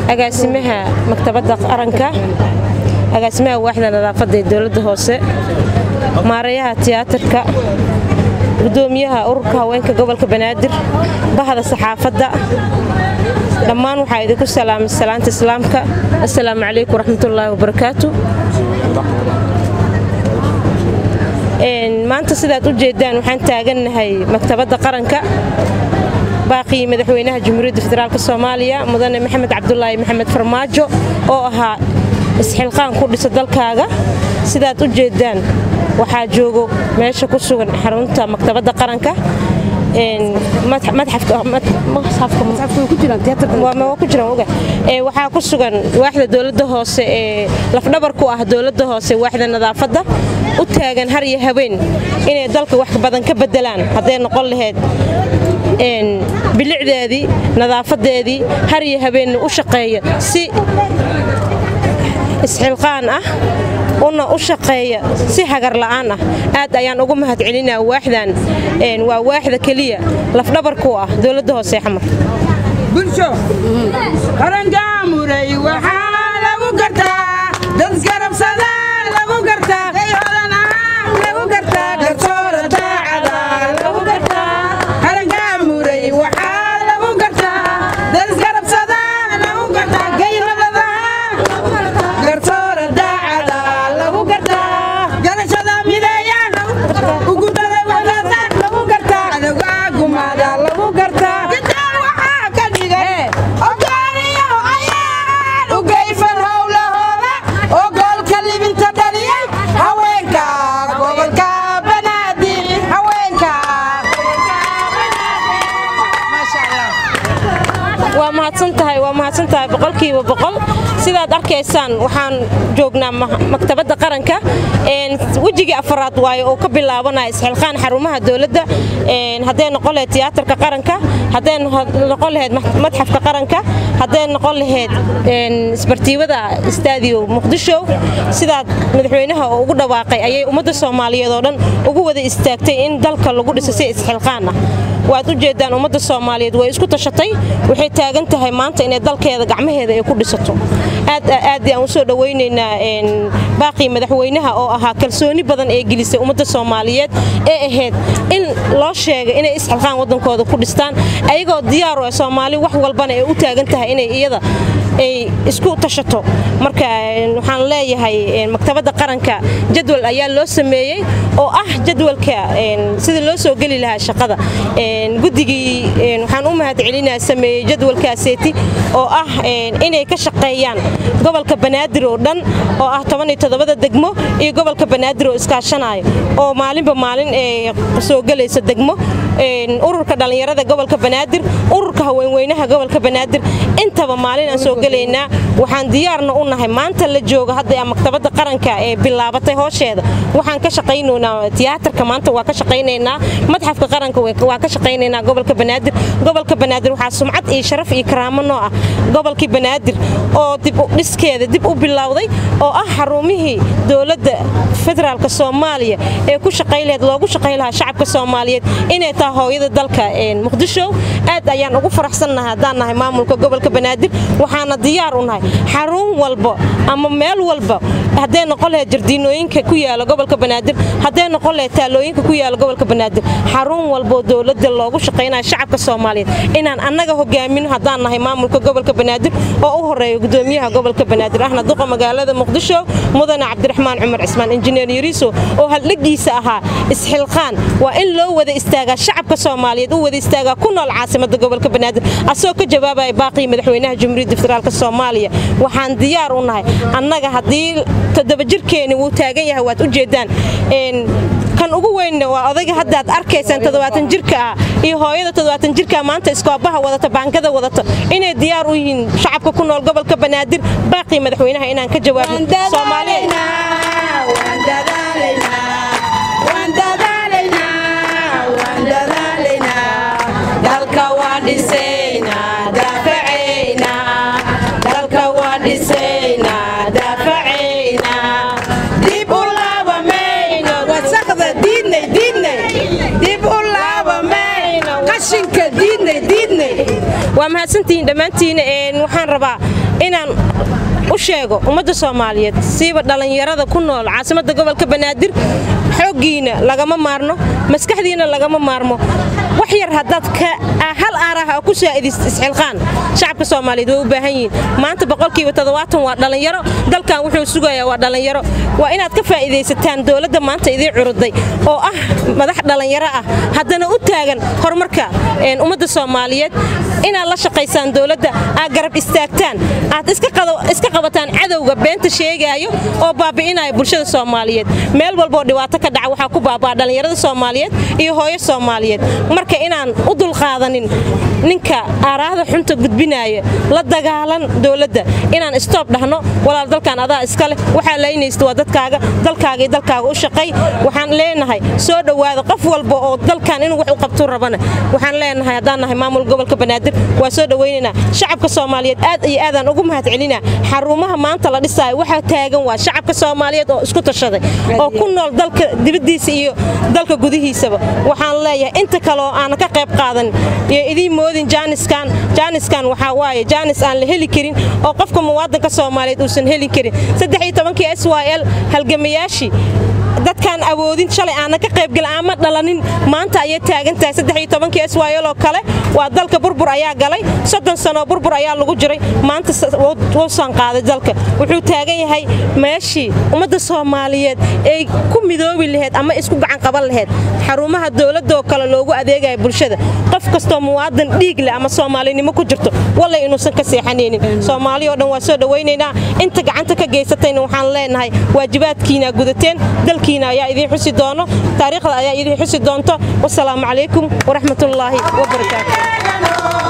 agaasimaha maktabadda qaranka agaasimaha waaxda nadaafadda ee dowladda hoose maarayaha tiyaatarka gudoomiyaha ururka haweenka gobolka banaadir bahda saxaafadda dhammaan waxaa idinku salaamay salaanta islaamka assalaamu calaykum waraxmatullaahi wabarakaatu maanta sidaad u jeedaan waxaan taagannahay maktabadda qaranka baaqii madaxweynaha jamhuuriyadda federaalk soomaaliya mudane maxamed cabdulaahi maxamed farmaajo oo ahaa isxilqaan ku dhisa dalkaaga sidaad u jeedaan waxaa joogo meesha ku sugan xarunta maktabadda qaranka waxaa ku sugan waaxda dowladda hoose ee lafdhabar ku ah dowladda hoose waaxda nadaafadda u taagan har iyo habeen inay dalka wax badan ka bedelaan hadday noqon lahayd bilicdeedii nadaafadeedii har iyo habeenna u shaqeeya si isxilqaan ah una u shaqeeya si hagar la'aan ah aad ayaan ugu mahad celinaa waaxdan waa waaxda keliya lafdhabarku ah dowladda hoose xamar bulsho qaranjaamuray waxaa lagu gartaa dad garabsada lagu gartaa hodan ah lagu gartaa garsoora daacada lagu gartaa qaranjaamuray waxaa lagu gartaa dad garabsada lagu gartaa gayradada garsoora daacada lagu gartaa garashada mideeya ugudada wadada lagu gartaa adoga gumada lagu gartaa gidaal waxaa ka dhigay ogaaniyo ayaan u geyfan howlahooda oo goolka libinta dhaliyay haweenka gobolka banaadir haweenka waa mahadsantahay waa mahadsantahay boqolkiiba boqol sidaad arkaysaan waxaan joognaa maktabadda qaranka wejigii afaraad waaye oo ka bilaabanaya isxilqaan xarumaha dowladda hadday noqon lahayd tiyaatarka qaranka hadday noqon lahayd madxafka qaranka hadday noqon lahayd isbartiibada istaadiyo muqdisho sidaad madaxweynaha ugu dhawaaqay ayay ummadda soomaaliyeed oo dhan ugu wada istaagtay in dalka lagu dhiso si isxilqaan ah waad u jeedaan ummadda soomaaliyeed way isku tashatay waxay taagan tahay maanta inay dalkeeda gacmaheeda ay ku dhisato aad aad aan usoo dhawaynaynaa baaqii madaxweynaha oo ahaa kalsooni badan ee gelisay ummadda soomaaliyeed ee ahayd in loo sheegay inay isxilqaan waddankooda ku dhistaan ayagoo diyaar u ah soomaali wax walbana ay u taagan tahay inay iyada ay isku tashato marka waxaan leeyahay maktabadda qaranka jadwal ayaa loo sameeyey oo ah jadwalka sidii loo soo geli lahaa shaqada guddigii waxaan u mahad celinaa sameeyey jadwalkaaseeti oo ah inay ka shaqeeyaan gobolka banaadir oo dhan oo ah tobaniyotodobada degmo iyo gobolka banaadir oo iskaashanayo oo maalinba maalin ee soo gelaysa degmo ururka dhallinyarada gobolka banaadir ururka haweenweynaha gobolka banaadir intaba maalin aan soo gelaynaa waxaan diyaarna u nahay maanta la joogo hadda maktabadda qaranka ee bilaabatay hoosheeda waxaan ka shaqaynaynaa tiyaatarka maanta waa ka shaqaynaynaa madxafka qaranka waa ka shaqaynaynaa gobolka banaadir gobolka banaadir waxaa sumcad iyo sharaf iyo karaamo noo ah gobolkii banaadir oo dib dhiskeeda dib u bilowday oo ah xarumihii dowladda federaalk soomaaliya ee ku shaqay lahayd loogu shaqay lahaa shacabka soomaaliyeed inay tahay hooyada dalka muqdisho aad ayaan ugu faraxsannahay haddaan nahay maamulka gobolka banaadir waxaana diyaar u nahay xarun walba ama meel walba hadday noqon lahayd jardiinooyinka ku yaala gobolka banaadir hadday noqon lahayd taalooyinka ku yaala gobolka banaadir xarun walboo dowladda loogu shaqaynayo shacabka soomaaliyeed inaan annaga hogaamino haddaan nahay maamulka gobolka banaadir oo u horeeya gudoomiyaha gobolka banaadir ahna duqa magaalada muqdisho mudane cabdiraxmaan cumar cismaan injineer yariiso oo haldhegiisa ahaa isxilqaan waa in loo wada istaagaa shacabka soomaaliyeed u wada istaagaa ku nool caasimada gobolka banaadir asagoo ka jawaabaya baaqii madaxweynaha jamhuuriyadda federaalk soomaaliya waxaan diyaar u nahay annaga haddii toddoba jirkeeni wuu taagan yahay waad u jeedaan kan ugu weynna waa odayga haddaad arkaysaan toddobaatan jirka ah iyo hooyada toddobaatan jirka maanta iskoobaha wadata baankada wadata inay diyaar u yihiin shacabka ku nool gobolka banaadir baaqii madaxweynaha inaan ka jawaabno soomaaliyeed waa mahadsantihiin dhammaantiin waxaan rabaa inaan u sheego ummadda soomaaliyeed siiba dhallinyarada ku nool caasimadda gobolka banaadir xooggiina lagama maarno maskaxdiina lagama maarmo wax yar haddaad hal aaraha oo ku saa'idist isxilqaan shacabka soomaaliyeed way u baahan yihiin maanta boqolkiiba toddobaatan waa dhallinyaro dalkan wuxuu sugayaa waa dhallinyaro waa inaad ka faa'iidaysataan dowladda maanta idiin curuday oo ah madax dhallinyaro ah haddana u taagan horumarka ummadda soomaaliyeed inaad la shaqaysaan dowladda aad garab istaagtaan aad iska qabataan cadowga beenta sheegaayo oo baabi'inaya bulshada soomaaliyeed meel walboo dhibaato ka dhaca waxaa ku baabaa dhallinyarada soomaaliyeed iyo hooyo soomaaliyeed marka inaan u dulqaadanin ninka aaraahda xunta gudbinaaya la dagaalan dowladda inaan istoob dhahno walaal dalkan adaa iska leh waxaa laynaysta waa dadkaaga dalkaaga iyo dalkaaga u shaqay waxaan leenahay soo dhowaada qof walba oo dalkan inuu wax u qabtuu rabana waxaan leenahay haddaan nahay maamul gobolka banaadir waa soo dhowaynaynaa shacabka soomaaliyeed aad iyo aadaan ugu mahadcelinaa xarumaha maanta la dhisaayo waxaa taagan waa shacabka soomaaliyeed oo isku tashaday oo ku nool dalka dibaddiisa iyo dalka gudihiisaba waxaan leeyahay inta kale oo aanan ka qayb qaadan iyo idiin moodin jaaniskan jaaniskan waxaa waaye jaanis aan la heli karin oo qofka muwaadanka soomaaliyeed uusan heli karin saddex iyo tobankii s y l halgamayaashii dadkaan awoodin shalay aanan ka qaybgelin ama dhalanin maanta ayay taagan tahay saddex iyo tobankii s y l oo kale waa dalka burbur ayaa galay soddon sanoo burbur ayaa lagu jiray maanta wuusan qaaday dalka wuxuu taagan yahay meeshii ummadda soomaaliyeed ay ku midoobi laheyd ama isku gacan qaban laheyd xarumaha dowladdaoo kale loogu adeegaya bulshada qof kastoo muwaadan dhiig leh ama soomaalinimo ku jirto wallay inuusan ka seexanaynin soomaaliya o dhan waa soo dhowaynaynaa inta gacanta ka geysatayna waxaan leenahay waajibaadkiinaa gudateen dalkiina ayaa idiin xusi doono taariikhda ayaa idiin xusi doonto wasalaamu calaykum waraxmatullaahi wabarakaatu